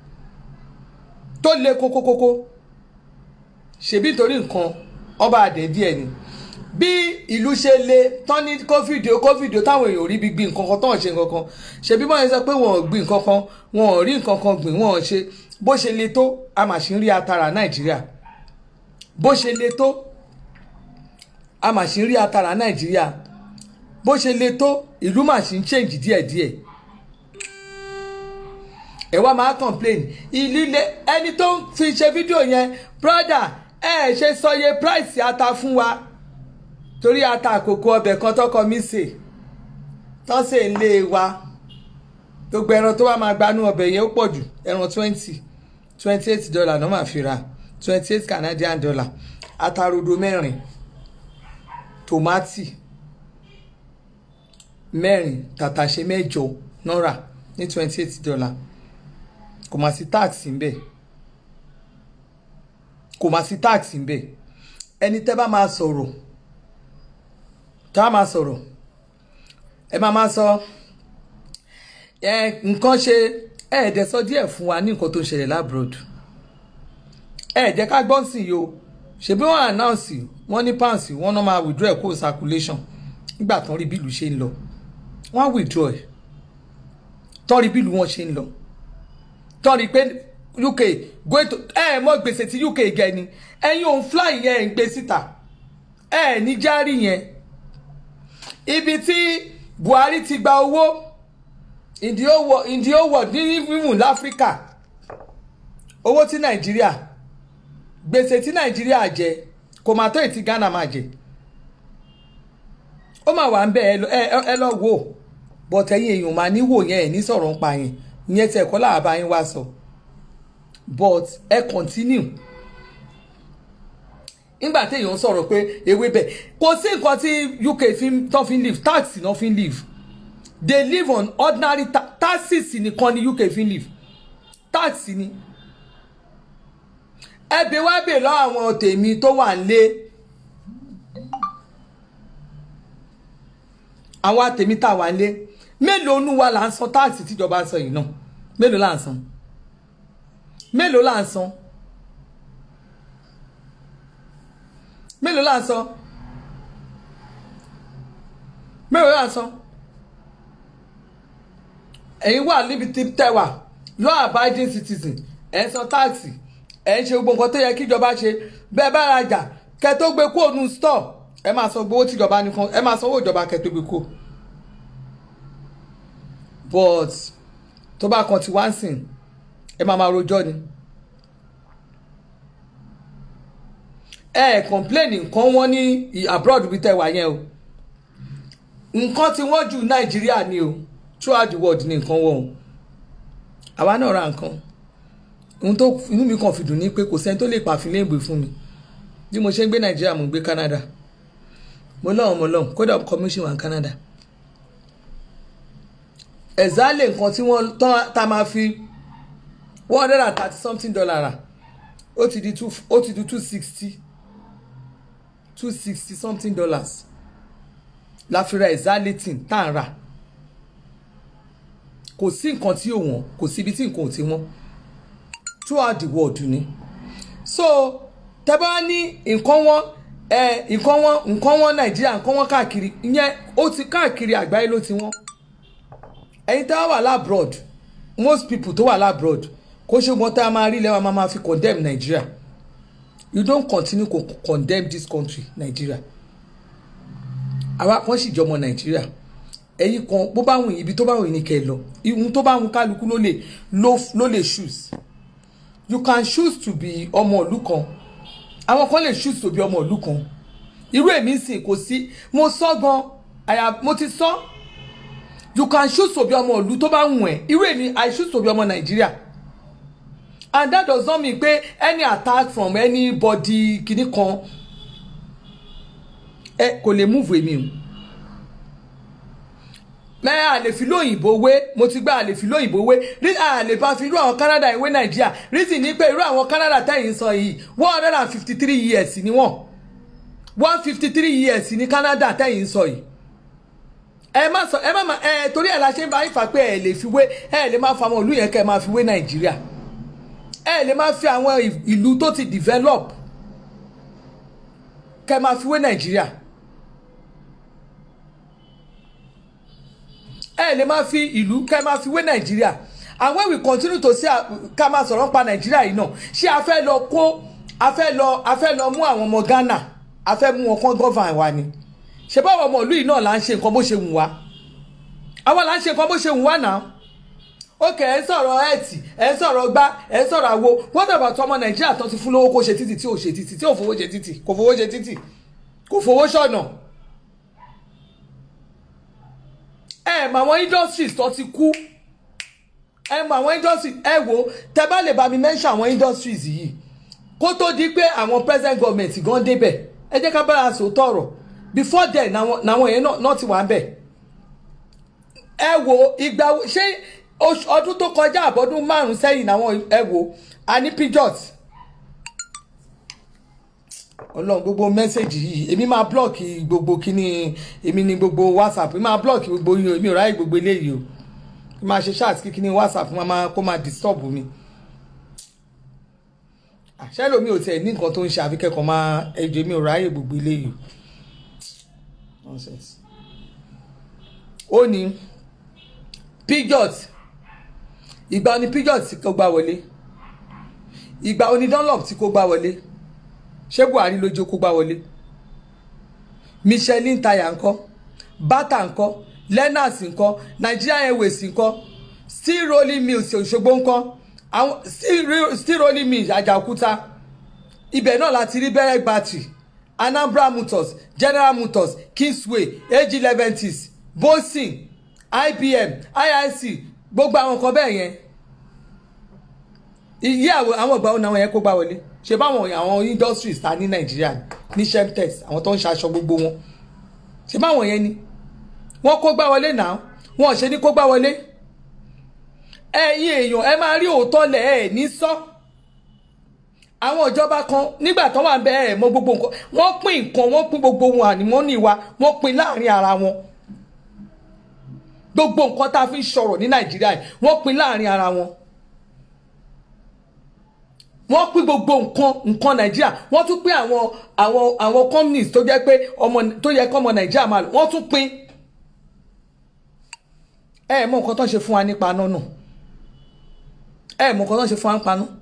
tó le kókókókó ṣebí torí nǹkan ọba àdẹ̀dí ẹ̀ ni bí ìlú ṣe le tán ní kófìdì kófìdì táwọn èèyàn rí bí gbin nǹkan kan tán ṣe nǹkan kan ṣebí wọ́n yẹn sọ pé wọ́n ò gbin nǹkan kan wọ́n ò rí nǹkan kan gbìn wọ́n ò ṣe bó ṣe le tó a mà ṣì ń rí atara nàìjíríà bó ṣe le tó a mà ṣì ń rí atara nàìjíríà bó ṣe le tó ìlú mà ṣì ń change díẹ̀díẹ̀ ẹ wá máa complain ìlú ilé ẹni tó ń fi ṣe fídíò yẹn brother ẹ ṣe sọye price ata fún wa torí ata àkókò ọbẹ̀ kan tọkọ mi sè tán sè ń lé wa gbogbo ẹran tó wá máa gbanú ọbẹ̀ yẹn ó pọ̀ jù ẹran twenty twenty eight dollar náà máa fi ra twenty eight Canadian dollar atarodo mẹ́rin tòmátì mẹ́rin tàtàṣé mẹ́jọ náírà ní twenty eight dollar kò má sí tax ńbẹ̀ kò má sí tax ńbẹ̀ ẹni tẹ́ bá máa sọ̀rọ̀ tá a máa sọ̀rọ̀ ẹ máa máa sọ ẹ nǹkan ṣe ẹ ẹ̀dẹ̀ sọ díẹ̀ fún wa ní nǹkan tó ń ṣẹlẹ̀ labroad ẹ ẹ̀dẹ̀ ká gbọ́n sí yìí o ṣebí wọ́n announce wọ́n ní pounds wọ́n náà máa withdraw ẹ̀ kó circulation nígbà tán rí bílù ṣe ń lọ wọ́n withdraw ẹ̀ tán rí bílù wọn ṣe ń lọ tán rí pé UK go to ẹ mọ gbèsè tí UK gẹ ni ẹ̀yin òun fly yẹn ń gbé síta ẹ ní járí yẹn ibi tí Buhari ti gba owó in the whole world in the whole world ní even láfíríkà owó tí Nàìjíríà gbèsè tí Nàìjíríà jẹ kò máa tó ètí Ghana máa jẹ ó máa wà ń bẹ ẹ lọ wò bọ̀tẹ̀ yín èèyàn máa ní wò yẹn ẹ̀ ní sọ̀rọ̀ ń pa yẹn ìyẹn tí ẹ̀kọ́ làbá yín wá sọ but ẹ continue nígbà téèyàn sọ̀rọ̀ pé ewé bẹ̀ kò sí nǹkan tí UK fi tán fi ń live tax náà fi ń live they live on ordinary ta taxes nìkan ni UK fi ń live tax ni ẹbí wá bè lọ àwọn tèmi tó wà ń lé àwọn tèmi tá wà ń lé mélòó nu wa là ń san táàsì tíjọba ń san yìí náà mélòó là ń san mélòó là ń san mélòó là ń san mélòó là ń san ẹ̀yin wà níbi tí tẹ́ wà law abiding citizen ẹ̀ ń san táàsì ẹ̀ ń ṣe gbogbo nǹkan tó yẹ kíjọba ṣe bẹ́ẹ̀ bá rajà kẹ́ tó gbé kúrò nù store ẹ máa san gbowó tíjọba nìkan ẹ máa sanwó ìjọba kẹ́ tó gbé kúrò but tó bá kan ti wá ń sìn ẹ máa máa rojọ́ ni ẹ ẹ complain nǹkan wọn ní abroad bí tẹ́ wà yẹn o nǹkan tí wọ́n jù nàìjíríà ni o throughout the world ní nǹkan wọ̀ o àwa náà ra nǹkan ohun tó inú mi kàn fi dùn ní pé kò sẹ́ni tó lè pàfin léègbé fún mi bí mo ṣe ń gbé nàìjíríà mo ń gbé canada mo lọ́wọ́ mo lọ́wọ́ kódà commission wà ní canada ẹ̀zálẹ̀ nǹkan tí wọ́n tán tá máa fi one hundred and thirty something dollar rà ó ti di two ó ti di two sixty two sixty something dollars la fi ra ẹ̀zálẹ̀ tí tá à ń rà kò sí nǹkan tí ò wọ́n kò sí ibi tí nǹkan ò ti wọ́n throughout the world ni so tẹ́ bá ní nǹkan wọn ẹ nǹkan wọn nǹkan wọn nàìjíríà nǹkan wọn káàkiri ìyẹn ó ti káàkiri àgbáyé ló ti wọ́n ẹ̀yin tá a wà labroad most people tó wà labroad kó ṣe wọn tá a máa rí lẹ́wọ̀n máa máa fi condemn Nigeria you don continue to condemn this country Nigeria àwa kan sì jọmọ Nigeria ẹ̀yin kan bó bá wùn ibi tó bá wùn ní kẹ́ ẹ lọ ihun tó bá wùn kálukú ló lè ló lè choose you can choose to be ọmọ ìlú kan àwọn kan lè choose to be ọmọ ìlú kan irú èmi sìn kò sí mo sọ gan àyà mo ti sọ you can choose to be ọmọ ìlú tó bá wùn ẹ́ irú èmi i choose to be ọmọ Nàìjíríà and that does not mean pé any attack from anybody kìíní kan ẹ kò lè move èmi o mẹ́rin àlè fi lóyìnbó wé mo ti gbá àlè fi lóyìnbó wé rí àlè bá fi irú àwọn Canada ìwé Nàìjíríà reason ni pé irú àwọn Canada tẹ̀yìn sọ yìí one hundred and fifty three years ni wọ́n one fifty three years ni Canada tẹ̀yìn sọ yìí ẹ má sọ ẹ má má ẹ torí ẹ la ṣe ń bá ifá pé ẹ lè fi wé ẹ lè má fa àwọn ìlú yẹn kẹ ẹ máa fi wé Nàìjíríà ẹ lè má fi àwọn ìlú tó ti develop kẹ ẹ máa fi wé Nàìjíríà. ẹ lè máa fi ìlú ká máa fi wé nàìjíríà and when we continue to say ká máa sọ̀rọ̀ pa nàìjíríà yìí náà ṣé a fẹ́ lọ kó a fẹ́ lọ a fẹ́ lọ mú àwọn ọmọ ghana a fẹ́ mú wọn kán gọ́fàn wa ni ṣé báwo ọmọ ìlú yìí náà là ń ṣe nǹkan bó ṣe wù wá àwa là ń ṣe nǹkan bó ṣe wù wá náà ókè ẹ ń sọ̀rọ̀ ẹ̀tì ẹ ń sọ̀rọ̀ gbá ẹ ń sọ̀rọ̀ àwo wọ́n dàgbà tó ọmọ nàìjíríà tó ti fún lówó kó ṣe títì tí ò ṣe títì tí ò fowó ṣe títì kò fowó ṣe títì kò fowó ṣọ̀nà ẹ mọ àwọn industries tó ti kú ẹ mọ àwọn industries ẹ wo tẹ bá lè bá mi mention àwọn industries yìí kó tó di pé àwọn present government gan débẹ̀ ẹ jẹ́ ká bára sòótọ́ ọ̀rọ̀ before then làwọn yẹn náà ti wà ń bẹ̀ ẹ wo ìgbà ṣé ọdún tó kọjá àbọ̀dún márùn-ún sẹ́yìn làwọn ẹ wo a ní pijot ọlọ́run gbogbo mẹ́sẹ̀gì yìí èmi máa blọ́ọ̀kì gbogbo kíní èmi ní gbogbo whatsapp èmi máa blọ́ọ̀kì gbogbo yìí o èmi ò ráyè gbogbo eléyìí o kí máa ṣe ṣáàtì kí kíní whatsapp máa kó máa disturb mi. àṣẹ lomi ò tiẹ̀ ní nǹkan tó ń ṣe àfikẹ́kọ̀ọ́ máa ẹjọ́ èmi ò ráyè gbogbo eléyìí o. ó ní pijot ìgbà oní pijot tí kò gbà wọlé ìgbà oní dunlop tí kò gbà wọlé ṣé buhari ló jó kó gbá wọlé michelin taya ńkọ́ bata ńkọ́ lennox ńkọ́ nigeria airways ńkọ́ steel rolling mills òṣogbo ńkọ́ àwọn steel rolling mills àjàòkúta ibẹ̀ náà láti rí bẹ̀rẹ̀ battery anambra motors general motors kingsway ag leventis bosin ibm iic gbogbo àwọn nǹkan bẹ́ẹ̀ yẹn iye àwọn ìgbà wo ni àwọn yẹn kó gbá wọlé ṣe báwọn àwọn industries ta ní nàìjíríà ní shemtex àwọn tó ń ṣaṣọ gbogbo wọn ṣe báwọn yẹn ni wọ́n kó gbá wọlé náà wọ́n ṣe ní kó gbá wọlé ẹ̀yin èèyàn ẹ máa rí òótọ́ lẹ̀ ẹ̀ ní sọ àwọn ìjọba kan nígbà tó wà ń bẹ ẹ̀ mọ gbogbo nǹkan wọ́n pín nǹkan wọ́n pín gbogbo wọn ànímọ́ ní wa wọ́n pín láàrin ara wọn gbogbo nǹkan tá a fi ń sọ̀rọ̀ ní nàìjíríà yìí wọ́n pín láàrin ara wọn wọ́n pín gbogbo nǹkan nǹkan nàìjíríà wọ́n tún pín àwọn àwọn àwọn companies tó jẹ́ pé ọmọ tó yẹ kọ́ ọmọ nàìjíríà máa lò wọ́n tún pín ẹ ẹ mọ nǹkan tó ń ṣe fún wa nípa náà náà ẹ ẹ mọ nǹkan tó ń ṣe fún wa nípa náà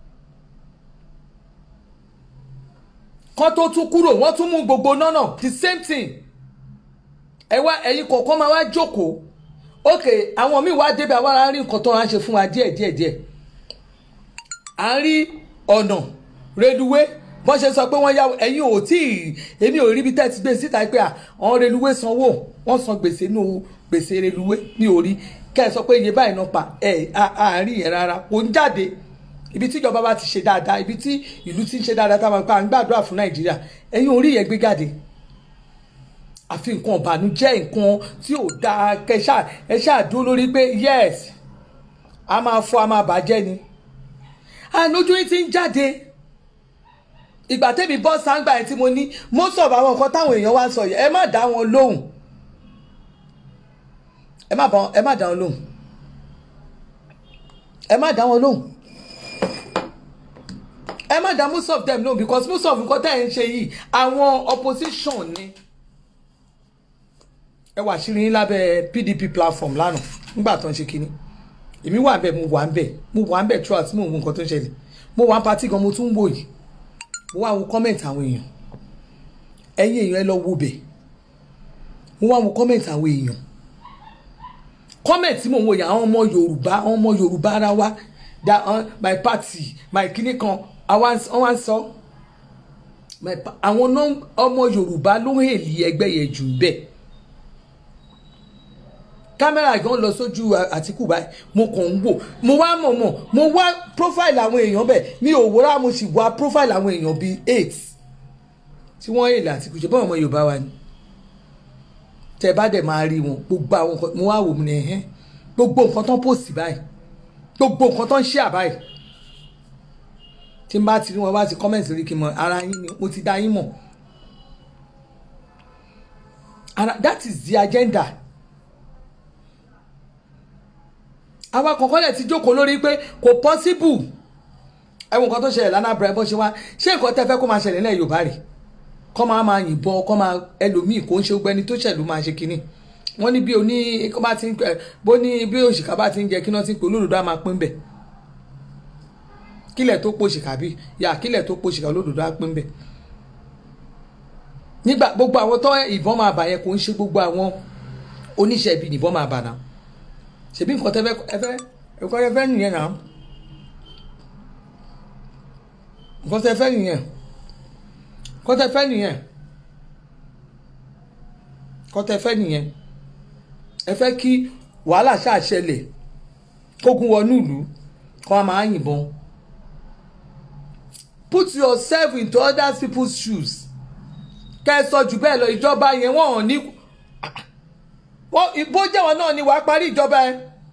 kan tó tún kúrò wọ́n tún mú gbogbo náà náà the same thing ẹ wá ẹ̀yin kọ̀ọ̀kan máa wá jókòó ok àwọn míì wá débi àwọn ará rí nǹkan tó ń ṣe fún wa díẹ̀ díẹ̀ díẹ̀ à ń rí ọ̀nà reluwé bọ́n ṣe sọ pé wọ́n yá ẹ̀yin ò tí ì èmi ò rí bí tẹ́tí gbé síta pé àwọn reluwé sanwó wọ́n san gbèsè nù gbèsè reluwé ní orí kẹ́ ẹ sọ pé iye báyìí náà pa ẹ̀ àárín yẹn rárá kò ń jáde ibi tí ìjọba bá ti ṣe dáadáa ibi tí ìlú ti ń ṣe dáadáa táwọn pa à ń gbàdúrà fún nàìjíríà ẹ̀yin orí yẹn gbé jáde àfi nǹkan ìbànújẹ́ nǹkan tí ò dáa kẹṣà ẹ ṣáà dúró lórí pé yes a máa fọ́ a máa bàjẹ́ ni ànójú yín ti ń jáde ìgbà tẹ́mi bọ́ sáńgbà yẹn tí mo ní most of àwọn nǹkan táwọn èèyàn wá ń sọ yìí ẹ má dá wọn lóhùn ẹ má bá ẹ má dá wọn lóhùn ẹ má dá wọn lóhùn ẹ má dá most of them lóhùn because most of nǹkan tẹ́ ẹ̀ ń ṣe yìí àwọn opposition ni ẹ wà sírí yín lábẹ́ PDP platform lánàá nígbà tó ń ṣe kínní èmi wà bẹ́ẹ̀ mo wà ń bẹ̀ mo wà ń bẹ̀ throughout mo wo nǹkan tó ń ṣẹlẹ̀ mo wà ń patí gan mo tún ń wò yìí mo wá wo comment àwọn èèyàn ẹ̀yin èèyàn ẹ lọ wo bẹ̀ mo wá wo comment àwọn èèyàn comment tí mo wò yìí àwọn ọmọ Yorùbá àwọn ọmọ Yorùbá ara wa da uh, my party my kíní kan àwọn wá ń sọ àwọn ọmọ Yorùbá ló ń hèlì ẹgbẹ́ yẹn jù bẹ́ẹ̀ kámẹ́rà gan lọ sójú àtìkù báyìí mo kàn ń wò mo wá mọ̀ mọ̀ mo wá profile àwọn èèyàn bẹ́ẹ̀ mi ò wúrà mo sì wá profile àwọn èèyàn bíi eight tí wọ́n èlò àtìkù ṣe báwọn ọmọ Yorùbá wa ni tẹ bá dẹ̀ máa rí wọn gbogbo àwọn nǹkan mo wá wò mo ní ẹ̀hẹ́n gbogbo nǹkan tó ń post báyìí gbogbo nǹkan tó ń share báyìí tí n bá ti rí wọn bá ti comment rí kí n mọ ara yín ni mo ti dá yín mọ̀ and that is the agenda. àwa kọ̀ọ̀kan lẹ̀ ti jókòó lórí pé kò pọ́síbù ẹ̀wọ̀n nǹkan tó ṣẹlẹ̀ lánàá bẹ̀rẹ̀ bó ṣe wá ṣé nǹkan tẹ́ fẹ́ kó máa ṣẹlẹ̀ ní Yorùbá rẹ̀ kọ́ máa máa yìnbọn kọ́ máa ẹlòmíì kò ń ṣe gbẹni tó ṣẹ̀lú máa ṣe kínní wọ́n ní bí oní kó bá ti ń bó ní bí òṣìkà bá ti ń jẹ kí wọ́n ti ń pè olódodo á máa pín bẹ̀ kílẹ̀ tó pòṣìkà bí yà kílẹ̀ tó pòṣìkà olódodo á pín bẹ̀ nígbà gbogbo àwọn tó ìbọn máa bà yẹn kò ń ṣe gbogbo àwọn oníṣẹ́ ibi nìbọn máa bà náà ṣebí nǹkan tẹ fẹ́ nǹkan tẹ fẹ́ nìyẹn náà nǹkan tẹ fẹ́ nìyẹn nǹkan tẹ fẹ́ nìyẹn nǹkan tẹ fẹ́ nìyẹn ẹ fẹ́ kí wàhálà ṣàṣẹlẹ̀ kógun wọnú ìlú kó a máa yìnbọn put yourself into other people's shoes kẹ́ ẹ sọ jù bẹ́ẹ̀ lọ ìjọba yẹn wọ́n hàn ní wọ́n bó jẹ́wọ́ náà ni wàá parí ìjọba ẹ.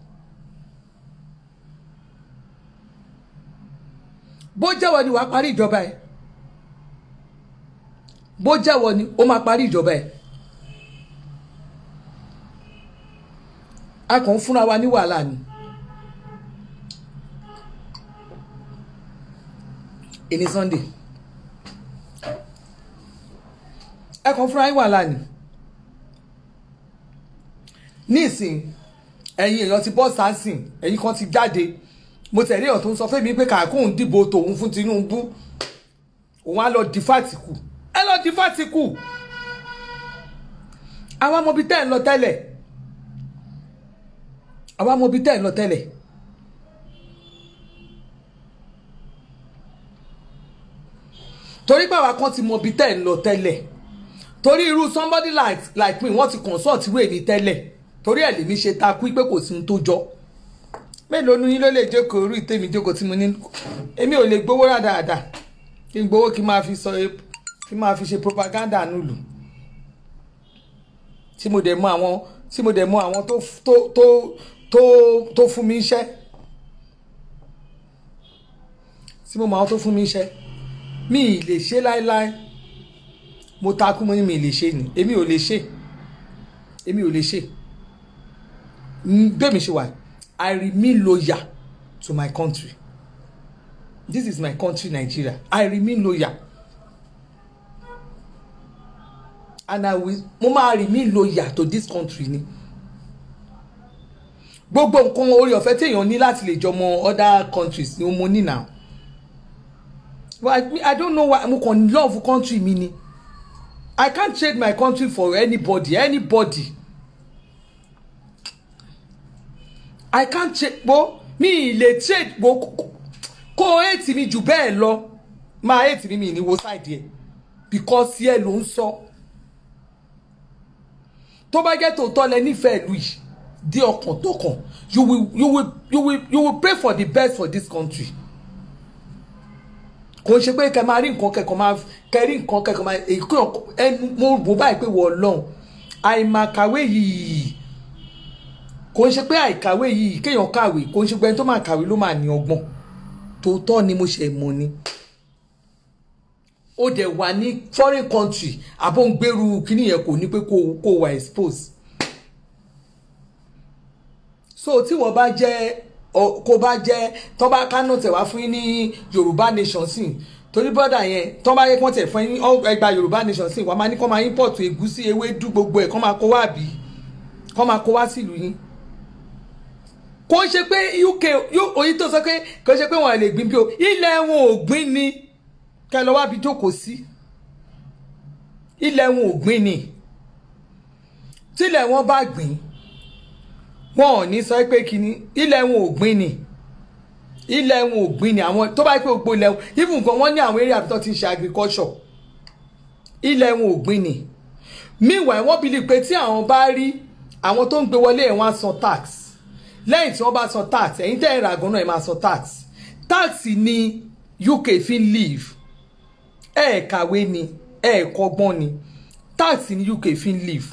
bó jẹ́wọ́ ni wàá parí ìjọba ẹ. bó jẹ́wọ́ ni ó máa parí ìjọba ẹ. a kàn ń fúnra wa ní wàhálà ni. èní Sunday ẹ kàn ń fúnra yín wàhálà ni nísìn ẹ̀yin èèyàn ti bọ́ sánsìn ẹ̀yin kan ti jáde mo tẹ̀lé èèyàn tó ń sọ fún mi pé kàkóhùn dìbò tòun fún Tinubu òun á lọ di fàtìkù ẹ lọ di fàtìkù àwa mọbi tẹ́ ẹ̀ ń lọ tẹ́lẹ̀ àwa mọbi tẹ́ ẹ̀ ń lọ tẹ́lẹ̀ torí báwa kan ti mọbi tẹ́ ẹ̀ ń lọ tẹ́lẹ̀ torí irú somebody like like me wọ́n ti consult ìwé mi tẹ́lẹ̀ torí ẹ̀ lèmi ṣe takú pé kò sí ohun tó jọ mélòó nu yín ló lè jókòó orí tèmi jókòó tí mo ní èmi ò lè gbowó rà dáadáa kí n gbowó kí n máa fi sọ kí n máa fi ṣe propaganda nílùú tí mo dẹ̀ mọ àwọn tí mo dẹ̀ mọ àwọn tó tó tó tó tó fún mi iṣẹ́ tí mo mọ àwọn tó fún mi iṣẹ́ mi ì lè ṣe láéláé mo takú mo ní mi ì lè ṣe ni èmi ò lè ṣe èmi ò lè ṣe bẹ́ẹ̀mi ṣe wà I remain loyal to my country this is my country Nigeria I remain loyal and I will mo máa remain loyal to this country ni gbogbo nǹkan orí ọ̀fẹ́ téèyàn ní láti lè jọmọ other countries ni mo ní now but I, I don't know why mo kàn love country mi ni I can't trade my country for anybody anybody I can't trade bo mi lè trade bo kó hate mi jù bẹ́ẹ̀ lọ máa hate mi mi ní wo side yẹ because yẹ ló ń sọ tó bá jẹ́ tòótọ́ lẹ nífẹ̀ẹ́ ìlú yìí dé ọkàn tọkàn you will you will you will you will pray for the best for this country kò ń ṣe pé kẹ máa rí nǹkan kẹkọọ máa kẹ rí nǹkan kẹkọọ máa èyí kò ẹnu mo bò báyìí pé wọ́n lọ́hùn àìmàkàwé yìí kò ń ṣe pé àìkàwé yìí kéèyàn kàwé kò ń ṣe pé ẹni tó máa kàwé ló máa ní ọgbọ́n tòótọ́ ni mo ṣe mọ̀ ni ó dẹ̀ wà ní foreign country àbó ń gbèrú kíní yẹn kò ní pé kó kó wà expose so tí wọ́n bá jẹ́ kó bá jẹ́ tó bá kánò tẹ̀ wá fún yín ní yorùbá nation sí torí bọ́dà yẹn tó bá yẹ kó tẹ̀ fún yín ẹgbà yorùbá nation sí wàá máa ní kó máa import ẹ̀gúsí ewédú gbogbo ẹ̀ kó máa kó wá bí kó máa kó wá sílùú yín kò ń ṣe pé uk oyin tó sọ pé kò ń ṣe pé wọn lè gbìn bí o ilẹ̀ wọn ò gbìn ni kẹ lọ wábi jókòó sí ilẹ̀ wọn ò gbìn ni tílẹ̀ wọn bá gbìn wọn ò ní sọ pé kíní ilẹ̀ wọn ò gbìn ni ilẹ̀ wọn ò gbìn ni àwọn tó bá yẹ pé gbogbo ilẹ̀ wọn even gan wọ́n ní àwọn eré àbítọ́ ti ń ṣe agriculture ilẹ̀ wọn ò gbìn ni meanwhile wọ́n believe pé tí àwọn bá rí àwọn tó ń gbé wọlé ẹ̀ wọ́n á san tax lẹ́yìn tí wọ́n bá san tax ẹ̀yin tẹ́ ẹ̀ rà gan náà ẹ̀ máa san tax tax ni UK fi ń live ẹ̀ kàwé ni ẹ̀ kọ́gbọ́n ni tax ni UK fi ń live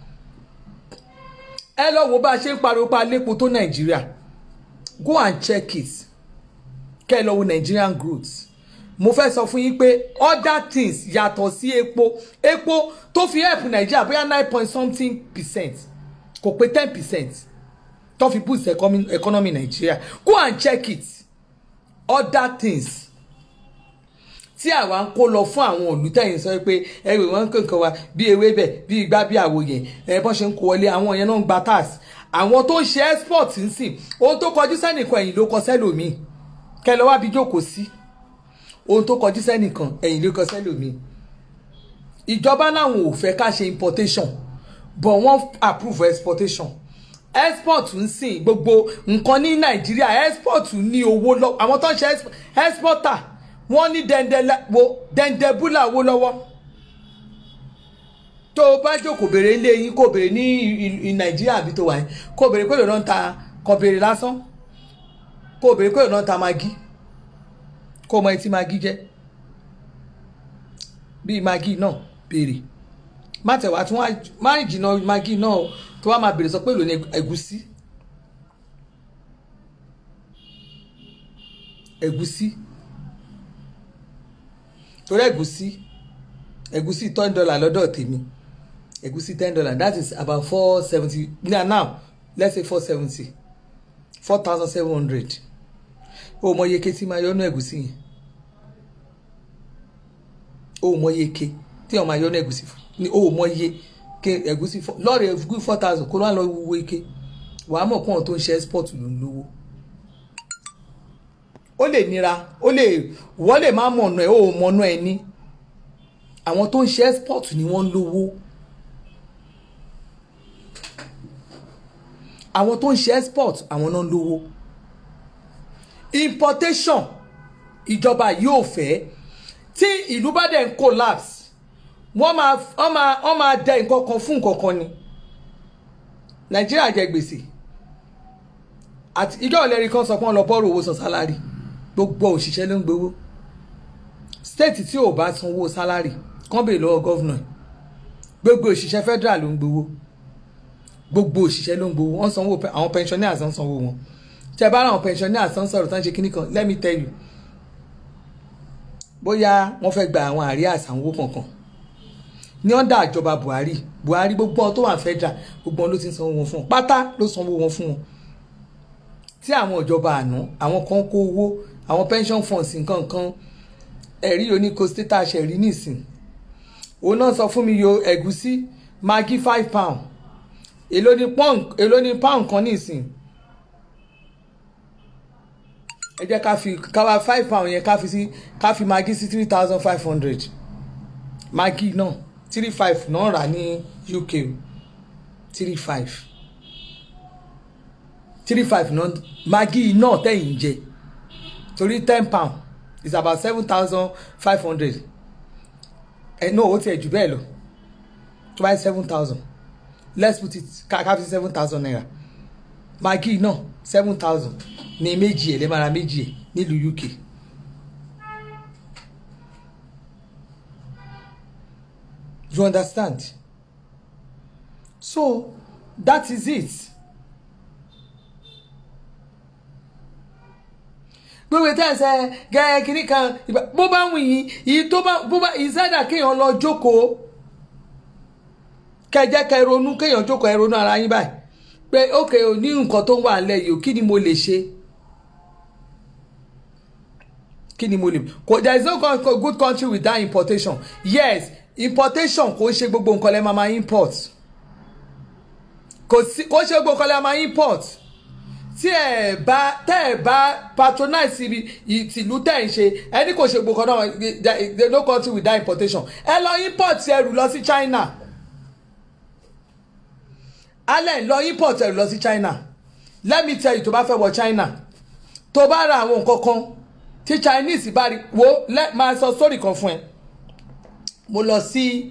ẹ lọ wo bá a ṣe ń pariwo pa lépo tó nàìjíríà go and check it kẹ́ ẹ lọ wo Nigerian growth mo fẹ́ sọ fún yín pé other things yàtọ̀ sí epo epo tó fi help nàìjíríà bóyá nine point something percent kò pé ten percent tó fi boost economy, economy nàìjíríà go and check it other things tí àwa ń kó lọ fún àwọn olùtẹ̀yìn sọ pé ẹgbẹ́ wọn kankan wa bí ewébẹ̀ bí igbá bí àwo yẹn ẹ bọ́n ṣe ń kó wọlé àwọn yẹn náà ń gba tax àwọn tó ń ṣe export ń sìn ohun tó kọjú sẹ́nìkan ẹ̀yìn ló kọ sẹ́lòmíì kẹ lọ wá bí jókòó sí ohun tó kọjú sẹ́nìkan ẹ̀yìn ló kọ sẹ́lòmíì ìjọba làwọn ò fẹ́ ká ṣe importation but wọ́n approve exportation export ń sìn gbogbo nǹkan ní nàìjíríà export ní owó lọ àwọn tó ń ṣe exporter wọ́n ní dẹ̀ndẹ̀búlà owó lọ́wọ́ tó o bá jókòó béèrè ilé yín kó béèrè ní nàìjíríà àbí tó wà yín kó béèrè pé lòun ta kó béèrè lásán kó béèrè pé lòun ta magi kó mọ etí magi jẹ́ bíi magi náà béèrè má tẹ̀wá tí wọ́n má jìnnà magi náà tó wá máa béèrè sọ pé lòun ẹ̀gúsí ẹ̀gúsí torí ẹ̀gúsí ẹ̀gúsí ten dollar lọ́dọ̀ tèmi ẹ̀gúsí ten dollar that is about four seventy now now let's say four seventy four thousand seven hundred o mọ iye ké tí máa yọnu ẹ̀gúsí yẹn o mọ iye ké tí wọn máa yọnu ẹ̀gúsí ni o mọ iye ké ẹ̀gúsí lọ́ọ̀rì ẹ̀gúsí four thousand kó ló wà lọ wo ike wàá mọ̀ pọ́n tó ń ṣe export ló ń lówó ó lè nira ó lè wọ́n lè má mọ̀nà ẹ̀ ó mọ̀nà ẹ̀ ní àwọn tó ń ṣe export ni wọ́n ń lówó àwọn tó ń ṣe export àwọn náà ń lówó importation ìjọba yóò fẹ́ tí ìlú bá dẹ̀ ń collapse wọ́n máa wọ́n máa wọ́n máa dẹ nǹkan kan fún nǹkan kan ni nàìjíríà jẹ gbèsè àti ìjọ ìlẹ́rìí kan sọ pé wọ́n lọ bọ́ọ̀rù owó san sálárì gbogbo òṣìṣẹ́ ló ń gbowó state tí ò bá sanwó sálárì kán bèè lọ́wọ́ gọ́vnà gbogbo òṣìṣẹ́ federal ló ń gbowó gbogbo òṣìṣẹ́ ló ń gbowó wọ́n sanwó àwọn pensioners ń sanwó wọn tẹ bá àwọn pensioners ń sọ̀rọ̀ tán ṣe kíní kan let me tell you bóyá wọ́n fẹ́ gba àwọn àríyá àsanwó kankan ní ọ̀dà ìjọba Buhari Buhari gbogbo ọ tó wà federal gbogbo ọ ló ti ń sanwó wọn fún wọn pátá ló sanwó wọn fún wọn tí àwọn ìjọba àná àwọn kan kó owó àwọn pension funds nǹkan kan ẹ̀rí oníko state àṣẹ̀rí nìsín òun náà sọ fún mi yo ẹ̀gúsí maggi five pound èló ní pound èló ní pound kan nìsín ẹ jẹ́ ká fi káwa five pound yẹn ká fi sí ká fi maggi sí three thousand five hundred maggi náà three five náà rà ní UK three five three five náà maggi náà tẹ̀yìn jẹ torí ten pound is about seven thousand five hundred ẹ náà ó tiẹ̀ jù bẹ́ẹ̀ lọ tó bá yẹ seven thousand let's put it ká ká fi seven thousand naira maggi náà seven thousand ní méjì ẹ̀ lẹ́mọ̀ra méjì ẹ̀ nílùú UK. you understand so that is it gbogbo tẹ̀sẹ̀ gẹ́gẹ́ kiri kan bó bá wù yín yìí tó bá bó bá ìsádà kéèyàn lọ jókòó kẹjẹ kẹ ronú kéèyàn jókòó ẹ ronú ara yín báyìí pé ókè ò ní nǹkan tó ń wà nílẹ̀ yìí ò kí ni mo lè ṣe kí ni mo lè kò there is no good country without importation yes importation kò ń ṣe gbogbo nǹkan lẹ́ máa máa import kò sí kò ń ṣe gbogbo nǹkan lẹ́ máa máa import tí ẹ bá tẹ ẹ bá patronize ibi ìtìlú tẹ̀ ń ṣe ẹni kò ṣe gbogbo náà there no country without importation ẹ lọ import ẹrù lọ sí China alẹ́ lọ import ẹrù lọ sí China let me tell you tó bá fẹ́ wọ China tó bá ra àwọn nǹkan kan tí Chinese bá rí wo máa sọ story kan fún ẹ mo lọ sí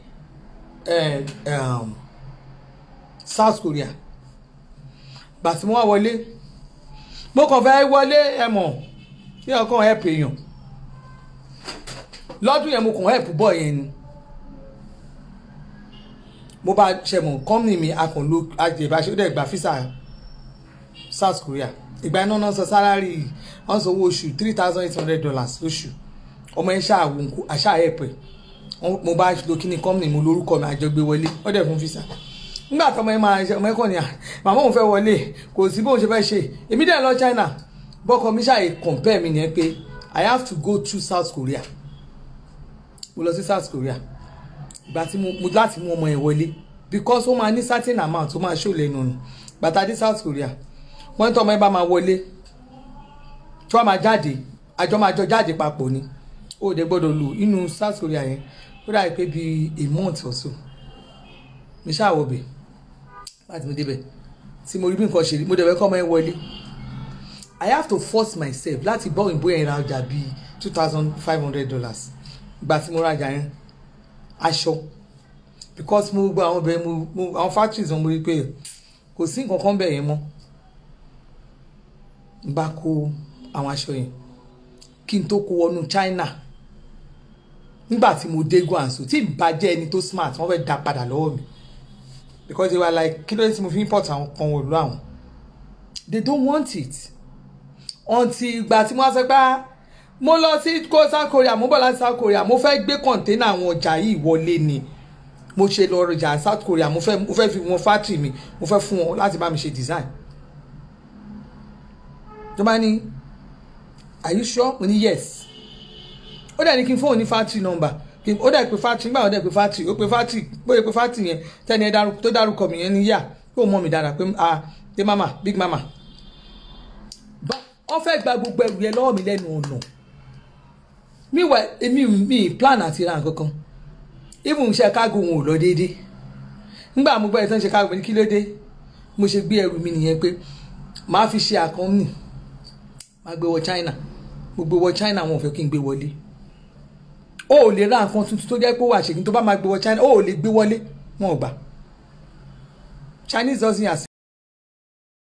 South Korea gbàtí mo wá wọlé mo kàn fẹ́ wọlé ẹ mọ̀ kí ọkàn help èèyàn lọ́dún yẹn mo kàn help bọ̀ yẹn ni mo bá ṣe mọ̀ company mi akànlò àjẹbáṣe ó dẹ̀ gba fisa South Korea ìgbà iná náà sọ sálárì wọ́n sọ owó oṣù three thousand eight hundred dollars lóṣù ọmọ yẹn ṣáà wò nkú àṣà help ẹ̀ mo bá lo kíní company mo lórúkọ mi àjọgbé wọlé ó dẹ̀ fún fisa nígbà tó ọmọ yẹn máa ọmọ yẹn kàn ní à màmá òun fẹ́ wọlé kò sí bóun ṣe fẹ́ ṣe èmi dẹ̀ lọ China bọ́kọ mi ṣàyè compare mi nìyẹn pé I have to go through South Korea mo lọ sí South Korea ìgbà tí mo láti mú ọmọ yẹn wọlé because ó máa ní certain amount ó máa ṣó lẹ́nu nù bàtà dé South Korea wọ́n tó ọmọ yẹn bá máa wọlé tí wọ́n máa jáde àjọ máa jọ jáde papọ̀ ni ó dẹ̀ gbọ́dọ̀ lò inú South Korea yẹn ó dàbí pé bíi a month or so mi ṣáà wọ bẹ́ẹ̀ láti mo débẹ̀ tí mo rí bí nǹkan ṣe rí mo dẹ̀ fẹ́ kọ́ ọmọ yẹn wọlé I have to force myself láti bọ́ òyìnbó yẹn ra ọjà bíi two thousand five hundred dollars ìgbà tí mo ra ọjà yẹn aṣọ because mo gba àwọn ọbẹ̀ mo àwọn factories wọn mo rí pé kò sí nǹkan kan bẹ̀ yẹn mọ́ n bá kó àwọn aṣọ yẹn kí n tó kó wọnú China nígbà tí mo dé guanso tí ìbàjẹ́ ẹni tó smart wọ́n fẹ́ dá padà lọ́wọ́ mi because they were like kí ló dé tí mo fi import àwọn kan wò lọ àwọn they don't want it until ìgbà tí wọ́n sọ pé mo lọ sí South Korea mo bọ̀ láti South Korea mo fẹ́ gbé kọ̀ǹténà àwọn ọjà yìí wọlé ni mo ṣe lọ ọjà South Korea mo fẹ́ mo fẹ́ fi wọn factory mi mo fẹ́ fún wọn láti bá mi ṣe design tó bá ní are you sure mo ní yes ó dẹ̀ ní kí n fóun ní factory number ó dẹ̀ pé factory nígbà ó dẹ̀ pé factory ó pé factory bóyá pé factory yẹn tẹ́ni ẹ tó dárúkọ mi yẹn ní yà kó mọ̀ mi dára pé ah pé mama big mama wọ́n fẹ́ gba gbogbo ẹrù yẹn lọ́wọ́ mi lẹ́nu ọ̀nà miwa èmi mi plan àti ra nǹkan kan even ṣe kágo wọn ò lọ déédéé nígbà mo gbọ́ ẹ̀ tán ṣe kágo mi ní kí ló dé mo ṣe gbé ẹrù mi nìyẹn pé màá fi ṣe àkọ́nì màá gbé wọ China mo gbé wọ China wọn ò fẹ́ kí n gbé wọlé o ò lè ra nǹkan tuntun tó jẹ́ pé ó wà ṣèkí tó bá máa gbé wọ China o ò lè gbé wọlé wọn ò gbà Chinese doesn't accept